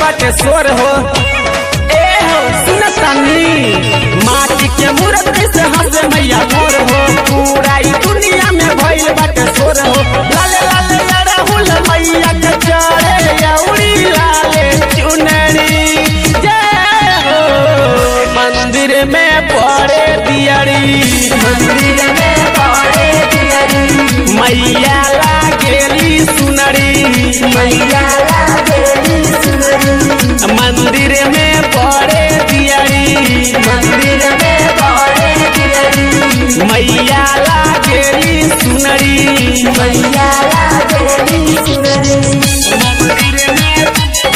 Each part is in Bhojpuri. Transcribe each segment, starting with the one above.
बाटे सोर हो ए हो सुनतानी माटी के मूर्ति से हंसे मैया मोर हो पूरा ई दुनिया में भइल बाटे सोर हो लाले लाले अड़हुल मैया के चढ़े अउरी लाले चुनरी जय हो मंदिर में पड़े दियरी मंदिर में पड़े दियरी मैया लागेली सुनरी मैया लागेली सुनरी मंदिर में पड़े दियरी मंदिर में पड़े दियरी मैया लागेली सुनरी मैया लागेली सुनरी मंदिर में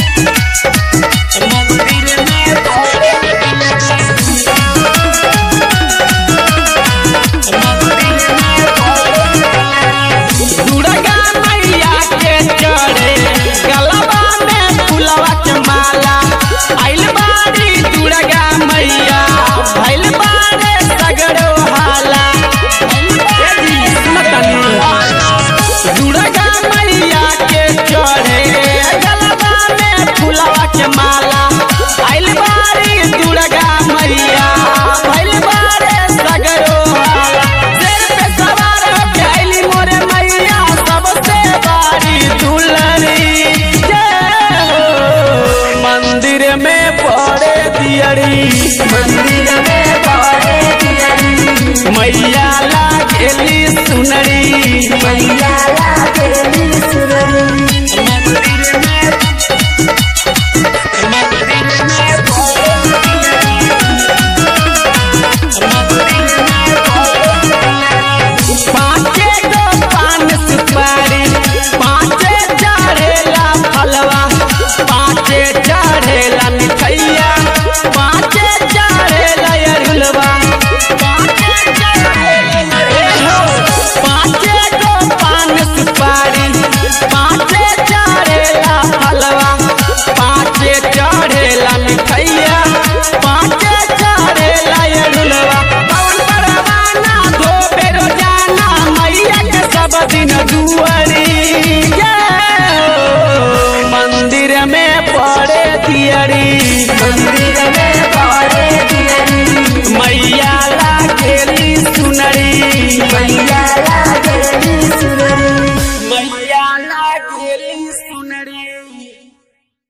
मंदिर में पड़े मंदिर में दुर्गा मैया के चढ़े गलबा में फुलवा के माला आइल बाड़ी दुर्गा मैया भइल बाड़े सगरो हाला ए जी, सुनतनी? दुर्गा मैया के चढ़े गलबा में फुलवा के माला आइल बाड़ी दुर्गा मैया भइल बाड़े सगरो हाला शेर पे सवार होके आइली मोरे मैया सबसे बारी दुलरी जय हो मंदिर में पड़े दियरी मंदिर में पड़े दियरी मैया लागेली सुनरी मैया लागेली सुनरी मंदिर में मंदिर में पड़े पाँचे गो पान सुपारी पाँचे चढ़ेला फलवा पाँचे चढ़ेला मिठैया पाँचे चढ़ेला अरुलवा पाँचे चढ़ेला ए हो, पाँचे गो पान सुपारी पाँचे चढ़ेला फलवा पाँचे चढ़ेला मिठैया पाँचे चढ़ेला अरुलवा पवन परवाना धोबे रोजाना मैया के सब दिन दुआरी जय हो। मंदिर में पड़े दियरी मंदिर में पड़े दियरी मैया लागेली सुनरी मैया लागेली सुनरी मैया लागेली सुनरी